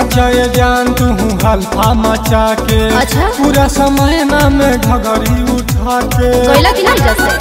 नाचे जान तू हल्फा मचा के अच्छा। पूरा समय ना में घगरी उठा के गइला कि नहीं जैसे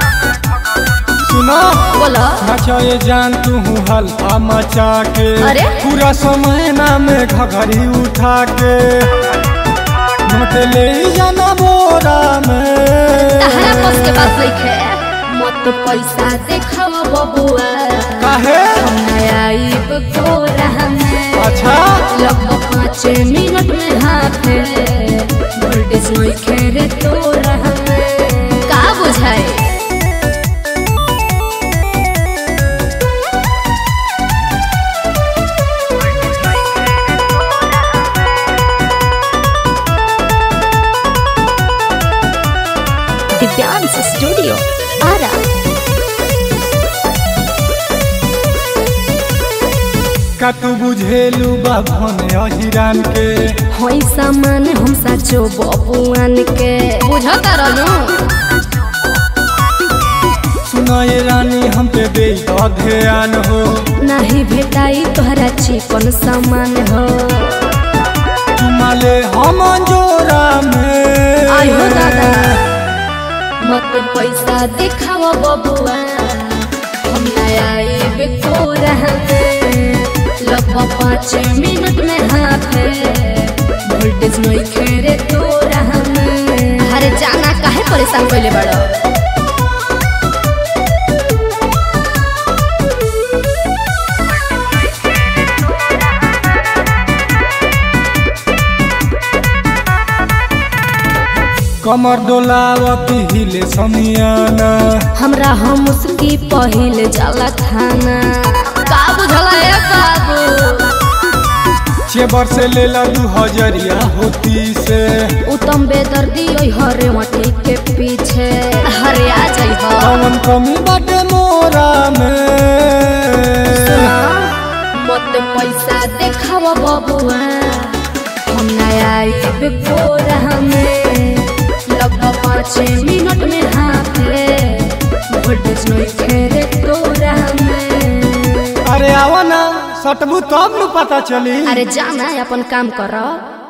सुना बोलो नाचे जान तू हल्फा मचा के अरे? पूरा समय ना में घगरी उठा के नोट ले जाना बोरा में तहरा बस के बात लिखे मत पैसा देखाव बबुआ काहे नया आइब कोरा में अच्छा लगभग पाँच मिनट में हाथ वोल्टेज नहीं खेरे तो में का बुझाए दिव्यांश स्टूडियो आरा का तू बुझेलू बाभन अहिरान के होई सामान हम साचो बबुआन के बुझता रहू सुनाए रानी हम पे दे ध्यान हो नहीं भेटाई तोहरा चिकन सामान हो तुम्हारे हम जोरा में आई हो दादा मत पैसा देखाव बबुआ हम नया आइब कोरा में लगभग पाँच मिनट में हाथ वोल्टेज नहीं खेरे तोरा में अरे जाना काहे परेशान कैले बड़ो कमर डोलावती हिले समियाना हमरा हम उसकी पहिल जाला खाना का बुझला ए बाबू चेबर से लेला दू हजरिया होती से उत्तम बेदर्दी ओइ हरे मटी के पीछे हरे आ जाइ हो कौन कमी बाटे मोरा में मत पैसा देखाव बबुआ हम नया आइब कोरा में लगभग पाँच मिनट में हाथ वोल्टेज नहीं खेरे तोरा में अरे आवा ना सटबू तब न पता चली अरे जाना अपन काम कर